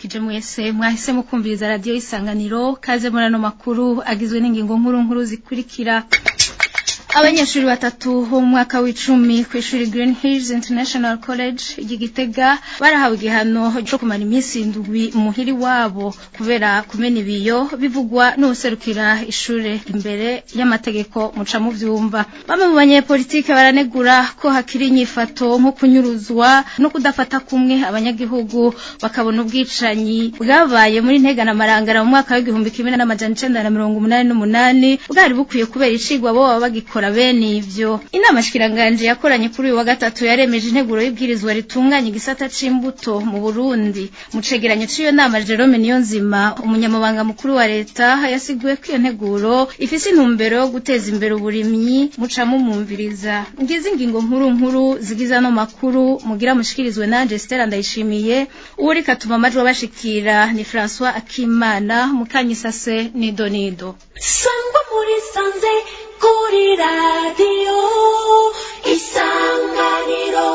ndabaramukije mwese mwahise mukumviriza radiyo isanganiro kaze muri ano makuru agizwe n'ingingo nkuru nkuru zikurikira abanyeshuri batatu bo mu mwaka w'icumi ku ishuri Green Hills International College ry'Igitega barahawe igihano cyo kumara iminsi indwi muhiri wabo kubera kumena ibiyo bivugwa n'userukira ishure imbere y'amategeko muca mu vyumva bamwe mu banyepolitike baranegura ko hakiri inyifato nko kunyuruzwa no kudafata kumwe abanyagihugu bakabona ubwicanyi bwabaye muri ntegana marangara mu mwaka w'igihumbi kimwe n'amajana icenda na mirongo umunani n'umunani bwari bukwiye kubera icigwa bo baba bagikora bakora bene ivyo inama shikiranganje yakoranye kuri uyu wa gatatu yaremeje integuro y'ibwirizwa ritunganya igisata c'imbuto mu Burundi mu cegeranyo c'iyo nama Jerome Niyonzima umunyamabanga mukuru wa leta yasiguye ko iyo nteguro ifise intumbero yo guteza imbere uburimyi muca mumumviriza ngize ingingo nkuru nkuru zigiza no makuru mugira mushikirizwe nanje Stella Ndayishimiye uri katuma amajwi abashikira ni François Akimana mukanyisase ni Donido sangwa muri sanze kuri radiyo isanganiro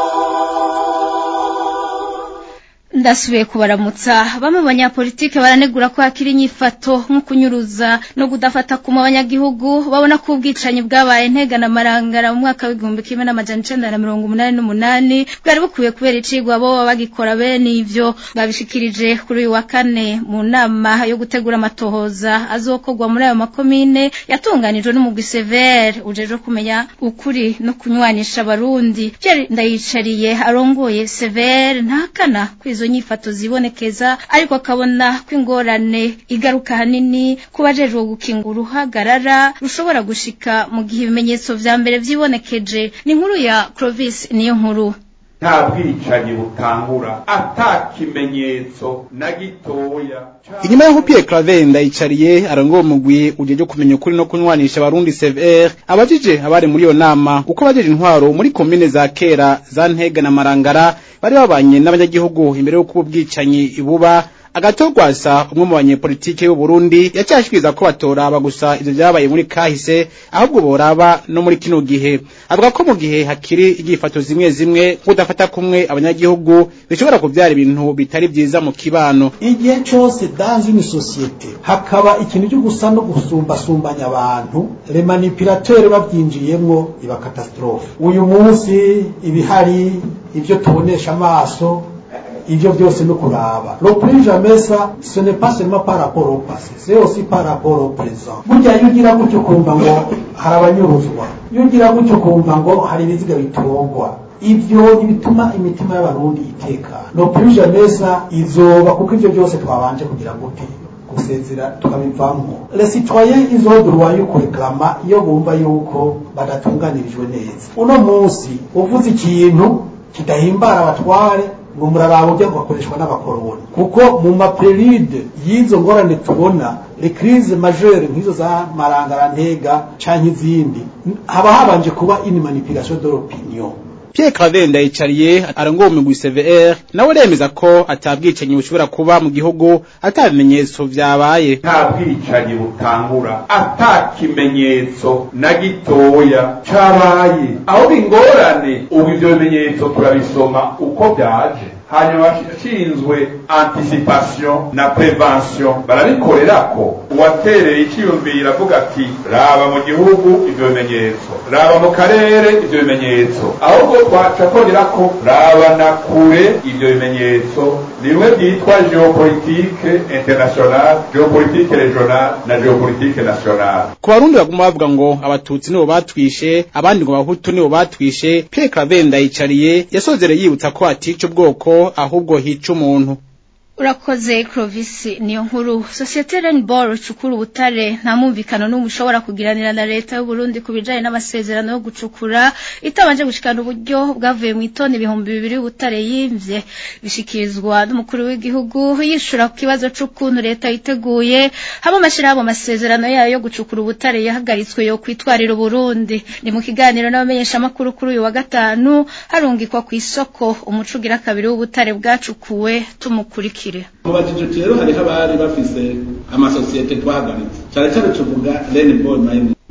ndasubiye kubaramutsa bamwe banyapolitike baranegura ko hakiri inyifato nko kunyuruza no kudafata kuma abanyagihugu babona ko ubwicanyi bwabaye ntegana marangara mu mwaka w'igihumbi kimwe n'amajana icenda na mirongo umunani n'umunani bwari bukwiye kubera icigwa bo baba bagikora bene ivyo babishikirije kuri uyu wa kane mu nama yo gutegura amatohoza azokorwa muri ayo makomine yatunganijwe n'umugwi severe ujejwe kumenya ukuri no kunywanisha abarundi Pierre ndayicariye arongoye severe ntakana kwizo nyifato zibonekeza ariko akabona ko ingorane igaruka hanini ku bajejwe gukinga uruhagarara rushobora gushika mu gihe ibimenyetso vya mbere vyibonekeje ni inkuru ya Clovis niyo nkuru nta bwicanyi butangura ata kimenyetso na gitoya inyuma y'aho Pierre Claver ndayicariye arangowe mugwi ujeje kumenya ukuri no kunywanisha abarundi CVR abajije abari muri iyo nama uko bajeje intwaro muri komine za kera za Ntega na Marangara bari babanye n'abanyagihugu imbere y'uko ubwicanyi ibuba agatogwasa umwe mu banyepolitike y'u Burundi yacyashikiriza ko batoraba gusa ivyo vyabaye muri kahise ahubwo boraba no muri kino gihe avuga ko mu gihe hakiri igifato zimwe zimwe kudafata kumwe abanyagihugu bishobora kuvyara ibintu bitari vyiza mu kibano igihe cose dans une société hakaba ikintu cyo gusa no gusumbasumbanya abantu le manipulateur bavyinjiyemwo iba catastrophe uyu munsi ibihari ivyo tubonesha amaso ivyo byose no kuraba le plus jamais ça ce n'est pas seulement par rapport au passé c'est aussi par rapport au présent burya iyo ugira gutyo kumva ngo hari abanyuruzwa iyo ugira gutyo kumva ngo hari ibiziga bitogwa ivyo ntibituma imitima y'abarundi itekana le plus jamais ça izoba kuko ivyo byose twabanje kugira gute gusezera tukabivamwo les citoyens ils ont droit yo kureklama iyo bumva yuko badatunganirijwe neza uno munsi uvuze ikintu kidahimbara abatware ngo muraraba ujya gukoreshwa n'abakoroni kuko mu maperide y'izo ngorane tubona le crise majeure nk'izo za marangara ntega canke izindi haba habanje kuba une manipulation de l'opinion Pierre Claver ndayicariye arangowe mu CVR nawe remeza ko atabwicanyi bushobora kuba mu gihugu atabimenyetso vyabaye nta bwicanyi butangura ata kimenyetso na gitoya cabaye aho bingorane ubu ivyo bimenyetso turabisoma uko vyaje hanyuma bashinzwe anticipation na prevention barabikorerako uwatereye iciyumvira avuga ati raba mu gihugu ivyo bimenyetso raba mu karere ivyo bimenyetso ahubwo twaca kongera ko raba na kure ivyo bimenyetso bimwe byitwa geopolitique internationale geopolitique regionale na geopolitique nationale ku barundi baguma bavuga ngo abatutsi nibo batwishe abandi ngo abahutu nibo batwishe Pierre Claver ndayicariye yasozereye yibutsa ko atica ubwoko ahubwo hica umuntu urakoze Clovis niyo nkuru societe Rainbow cukura ubutare nta mumvikano n'umwe ushobora kugiranira na leta y'u Burundi kubijanye n'amasezerano yo gucukura itabanje gushikana uburyo bwavuye mu itoni ibihumbi bibiri y'ubutare yimvye bishikirizwa n'umukuru w'igihugu yishura ku kibazo c'ukuntu leta yiteguye hamwe amashirahamwe amasezerano yayo yo gucukura ubutare yahagaritswe yo kwitwarira Burundi ni mu kiganiro n'abamenyesha makuru kuri uyu wa gatanu harungikwa ku isoko umucugira kabiri w'ubutare bwacukuwe tumukurikira mubajije rero hariho abari bafise amasosiyete twahagaritse cyane cyane tuvuga Rainbow Mining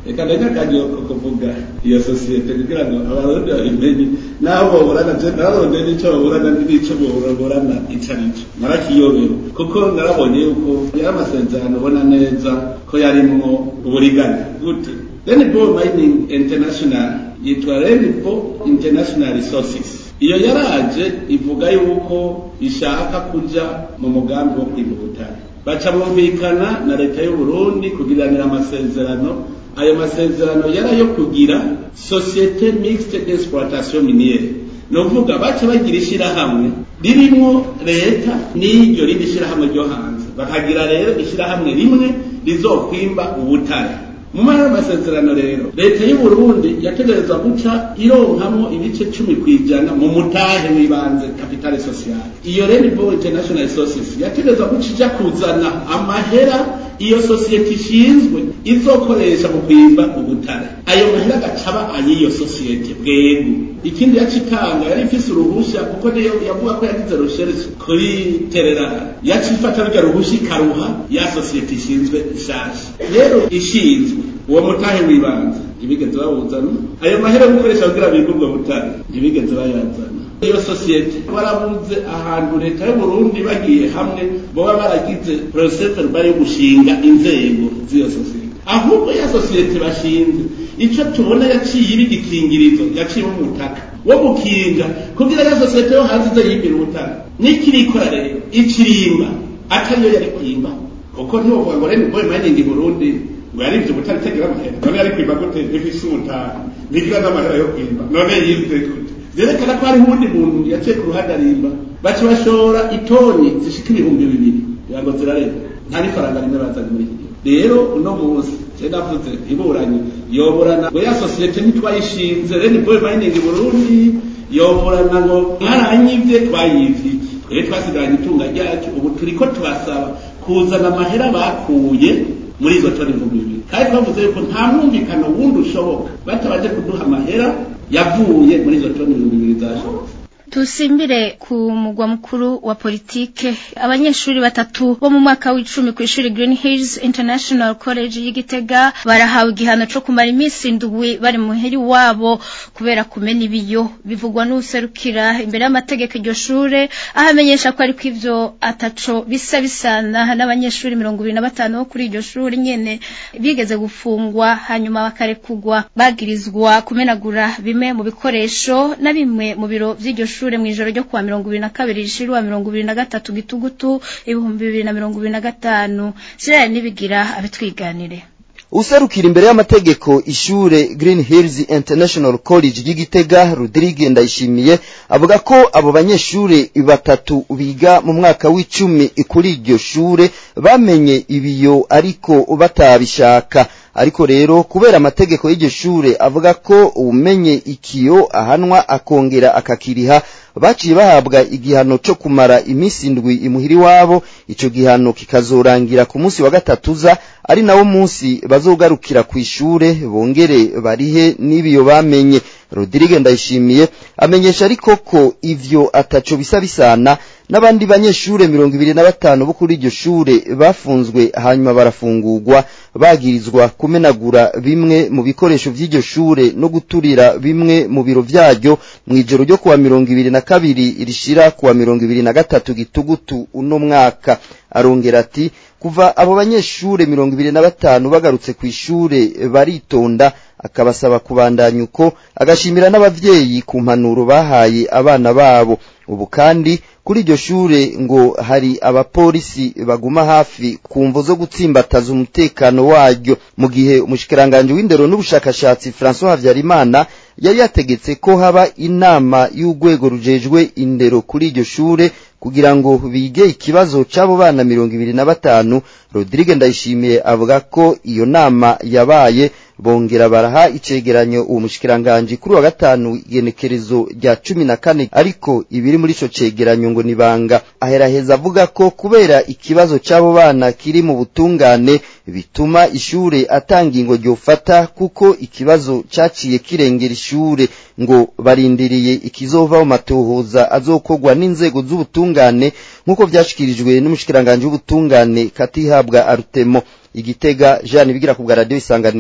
reka ndanyakagiye kuvuga iyo sosiyete kugira ngo abarundi babimenye n'aho boburana je narabonye n'ico baburana n'ico boburana ico arico narakiyobewe kuko narabonye yuko yari amasezerano ubona neza ko yarimwo uburiganya gute Rainbow Mining International yitwa Rainbow International Resources iyo yaraje ivuga yuko ishaka kuja mu mugambi wo kwiga ubutare baca bumvikana na leta y'u Burundi kugiranira amasezerano ayo masezerano yari ayo kugira societe mixte d'exploitation miniere ni ukuvuga baca bagira ishyirahamwe ririmo leta n'iryo rindi shyirahamwe ryo hanze bakagira rero ishyirahamwe rimwe rizokwimba ubutare mu mpera y'amasezerano rero leta y'u Burundi yategereza guca ironkamwo ibice cumi ku ijana mu mutahe w'ibanze kapitale sociale iyo Rainbow International Resources yategereza guca ija kuzana amahera iyo sosiyete ishinzwe izokoresha mu kwimba ubutare ayo mahera agacaba ay'iyo sosiyete bwego ikindi yaca itanga yari ifise uruhusha kuko niyo yavuga ko yagize recherche kuri tererana yaca ifata rurya ruhusha ikaruha ya sosiyete ishinzwe ishasha rero ishinzwe uwo mutahe w'ibanze ntibigeze bawuzana ayo mahera yo gukoresha kugira bimbe ubwo butare ntibigeze bayazana iyo sosiyete barabuze ahantu leta y'u Burundi bagiye hamwe boba baragize procedure bari gushinga inzego z'iyo sosiyete ahubwo ya sosiyete bashinze ico tubona yaciye ibigikingirizo yaciye umutaka wo gukinga kugira ya sosiyete yo hanze ize yibira ubutaka n'ikirikora rero ikirimba atariyo yari kwimba kuko ntiwovuga ngo rero boy mining Burundi ngo yarivye ubutare itagira amahera none yari kwimba gute ifise umutaka ntigira n'amahera yo kwimba none yivye gute zerekana ko hari uwundi muntu yaciye ku ruhande arimba baca bashora itoni zishika ibihumbi bibiri kugira ngo zirareba nta n'ifaranga rimwe bazanye muri iki gihe rero uno munsi je navuze iburanye yoburana ngo ya sosiyete ntitwayishinze reni boy mining Burundi yoburana ngo mwaranyivye twayivye iki twebwe twasigaranye itunga ryacu ubu turiko turasaba kuzana amahera bakuye muri izo toni ibihumbi bibiri kandi twavuze yuko nta mwumvikano wundi ushoboka batabaje kuduha amahera yavuye muri izo toni ibihumbi bibiri zashobotse tusimbire ku mugwa mukuru wa politike abanyeshuri batatu bo mu mwaka w'icumi ku ishuri Green Hills International College y'Igitega barahawe igihano cyo kumara iminsi indwi bari muheri wabo kubera kumena ibiyo bivugwa n'userukira imbere y'amategeko iryo shure ahamenyesha ko ariko ivyo ataco bisa bisana n'abanyeshuri mirongo ibiri na batanu bo kuri iryo shuri nyene bigeze gufungwa hanyuma bakarekugwa bagirizwa kumenagura bimwe mu bikoresho na bimwe mu biro vy'iryo shuri ishure mwijoro ryo kuwa mirongo ibiri na kabiri rishirwa mirongo ibiri na gatatu gitugutu ibihumbi bibiri na mirongo ibiri na gatanu siraya nibigira abitwiganire userukira imbere y'amategeko ishure Green Hills International College y'Igitega Rodrigue Ndayishimiye avuga ko abo banyeshure batatu biga mu mwaka w'icumi kuri iryo shure bamenye ibiyo ariko batabishaka ariko rero kubera amategeko y'iryo shure avuga ko umenye ikiyo ahanwa akongera akakiriha baciye bahabwa igihano cyo kumara iminsi indwi imuhiri wabo ico gihano kikazorangira ku munsi wa gatatuza ari nawo munsi bazogarukira ku ishure bongere barihe n'ibiyo bamenye Rodrigue Ndayishimiye amenyesha ariko ko ivyo ataco bisa bisana n'abandi banyeshure mirongo ibiri na batanu bo kuri iryo shure bafunzwe hanyuma barafungurwa bagirizwa kumenagura bimwe mu bikoresho vy'iryo shure no guturira bimwe mu biro vyaryo mw'ijoro ryo kuwa mirongo ibiri na kabiri rishira kuwa mirongo ibiri na gatatu gitugutu uno mwaka arongera ati kuva abo banyeshure mirongo ibiri na batanu bagarutse ku ishure baritonda akabasaba kubandanya uko agashimira n'abavyeyi ku mpanuro bahaye abana babo ubu kandi kuri iryo shure ngo hari abapolisi baguma hafi ku mvo zo gutsimbataza umutekano waryo mu gihe umushikiranganje w'indero n'ubushakashatsi François Havyarimana yari yategetse ko haba inama y'urwego rujejwe indero kuri iryo shure kugira ngo bige ikibazo c'abo bana mirongo ibiri na batanu Rodrigue Ndayishimiye avuga ko iyo nama yabaye bongera baraha icegeranyo uwo mushikiranganje kuri wa gatanu igenekerezo rya cumi na kane ariko ibiri muri ico cegeranyo ngo nibanga aheraheza avuga ko kubera ikibazo c'abo bana kiri mu butungane bituma ishure atanga ingo ryofata kuko ikibazo caciye kirengera ishure ngo barindiriye ikizova mu matohoza azokogwa n'inzego z'ubutungane nk'uko vyashikirijwe n'umushikiranganje w'ubutungane katihabwa arutemo igitega Jean bigira ku bwa radio isanganiro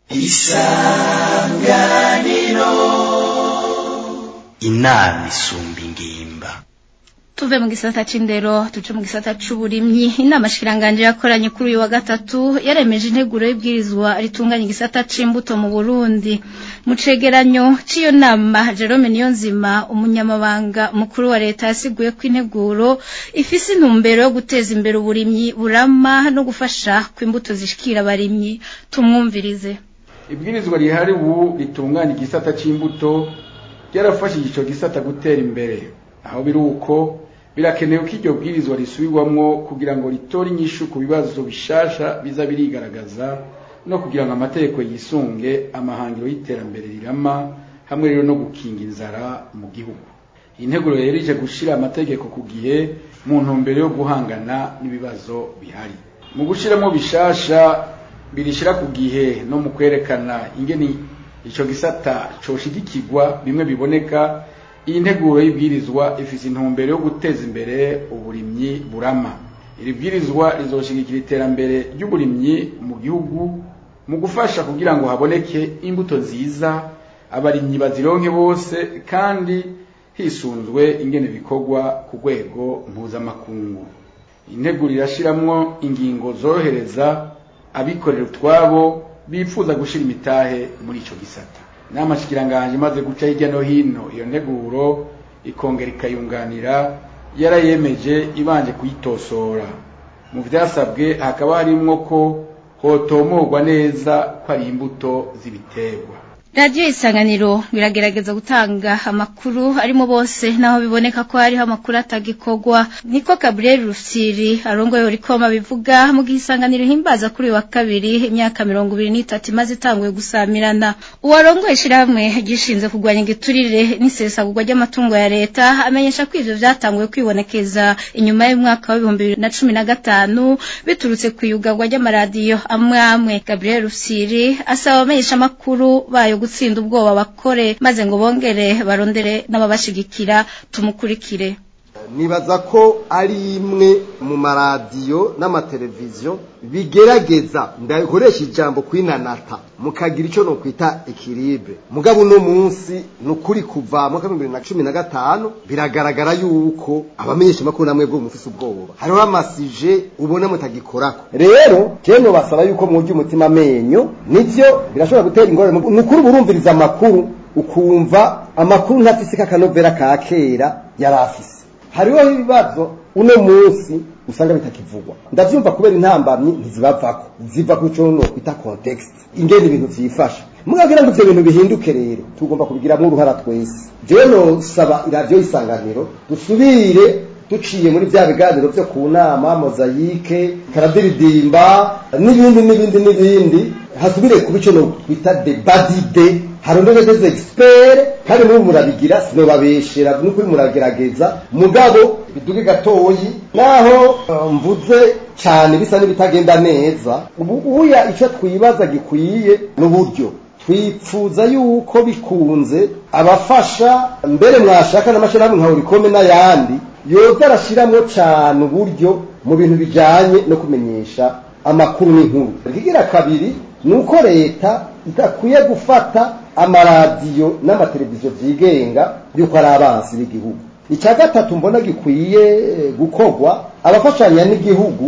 inama isumba ingimba tuve mu gisata c'indero tuje mu gisata c'uburimyi inama shikiranganje yakoranye kuri uyu wa gatatu yaremeje integuro y'ibwirizwa ritunganya igisata c'imbuto mu Burundi mu cegeranyo c'iyo nama Jerome Niyonzima umunyamabanga mukuru wa leta yasiguye ko integuro ifise intumbero yo guteza imbere uburimyi burama no gufasha kw'imbuto zishikira abarimyi tumwumvirize ibwirizwa rihari ubu ritunganya igisata c'imbuto ryarafashije ico gisata gutera imbere aho biri uko birakenewe ko iryo bwirizwa risubirwamwo kugira ngo ritore inyishu ku bibazo bishasha biza birigaragaza no kugira ngo amategeko yisunge amahangiro y'iterambere rirama hamwe rero no gukinga inzara mu gihugu iyi nteguro rero ije gushira amategeko ku gihe mu ntumbero yo guhangana n'ibibazo bihari mu gushiramo bishasha birishira ku gihe no mu kwerekana ingene ico gisata coshigikirwa bimwe biboneka iyi nteguro y'ibwirizwa ifise intumbero yo guteza imbere uburimyi burama iri bwirizwa rizoshigikira iterambere ry'uburimyi mu gihugu mu gufasha kugira ngo haboneke imbuto nziza abarimyi bazironke bose kandi hisunzwe ingene bikorwa ku rwego mpuzamakungu integuro irashiramwo ingingo zorohereza abikorera utwabo bifuza gushira imitahe muri ico gisata inama shikiranganje imaze guca hirya no hino iyo nteguro ikongera ikayunganira yarayemeje ibanje kuyitosora mu vyasabwe hakaba harimwo ko hotomorwa neza ko ari imbuto z'ibiterwa radiyo isanganiro biragerageza gutanga amakuru arimo bose naho biboneka ko hariho amakuru atagikorwa niko gabriel rusiri arongoye urikoma bivuga mu gihe isanganiro himbaza kuri uyu wa kabiri imyaka mirongo ibiri n'itatu imaze itanguye gusamirana uwarongoye ishyirahamwe gishinzwe kurwanya igiturire n'isesagurwa ry'amatungo ya leta amenyesha ko ivyo vyatanguye kwibonekeza inyuma y'umwaka w'ibihumbi bibiri na cumi na gatanu biturutse ku iyugarwa ry'amaradiyo amwe amwe gabriel rusiri asaba abamenyesha amakuru bayo gutsinda ubwoba bakore maze ngo bongere barondere n'ababashigikira tumukurikire nibaza ko ari imwe mu maradiyo n'amateleviziyo bigerageza ndakoresha ijambo kwinanata mukagira icyo nokwita ekiribe mugabo uno munsi ni ukuri kuva mu mwaka w'ibihumbi bibiri na cumi na gatanu biragaragara yuko abamenyesha amakuru namwe bwo mufise ubwoba hariho amasije ubona mutagikorako rero jewe basaba yuko mwurya umutima amenyo nivyo birashobora gutera ingorane ni ukuri burumviriza amakuru ukumva amakuru ntafise kakanovera ka kera yari afise hariho ibibazo uno munsi usanga bitakivugwa ndavyumva kubera intambamyi ntizibavako ziva ku cyo no kwita context ingene ibintu vyifasha mugagira ngo ivyo bintu bihinduke rero tugomba kubigiramo uruhara twese jewe nosaba iradiyo y'isanganiro dusubire duciye muri bya biganiro byo ku nama mozayike karadiridimba n'ibindi n'ibindi n'ibindi hasubire kuba icyo nokwita debadide harondere des experts kandi muri murabigira sinobabeshera n'ukuri muragerageza mugabo biduge gatoyi naho uh, mvuze cyane bisa n'ibitagenda neza ubu uya icyo twibaza gikwiye n'uburyo twipfuza yuko bikunze abafasha mbere mwashaka n'amashyirahamwe nka urikome n'ayandi yoza arashyiramo cyane uburyo mu bintu bijyanye no kumenyesha amakuru n'inkuru ikigira kabiri ni uko leta idakwiye gufata amaradiyo n'amateleviziyo byigenga yuko ari abansi b'igihugu icya gatatu mbona gikwiye gukorwa abafashanya n'igihugu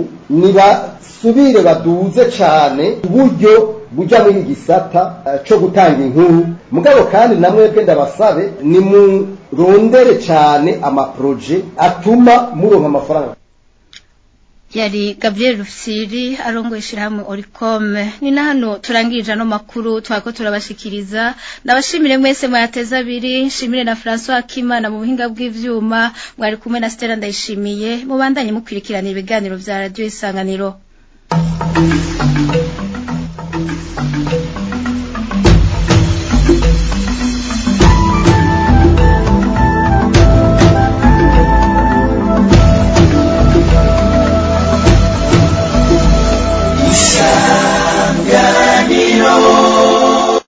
nibasubire baduze cyane uburyo bujya muri gisata cyo gutanga inkuru mugabo kandi na mwebwe ndabasabe ni murondere cyane amaproje atuma muronka amafaranga yari Gabriel Rufsiri arongoye ishirahamwe Oricom ni na hano turangirije ano makuru twako turabashikiriza ndabashimire mwese mwateza abiri nshimire na François Kimana mu buhinga bw'ivyuma mwari kumwe na Stella ndayishimiye mubandanye mukwirikirana ibiganiro vya radio isanganiro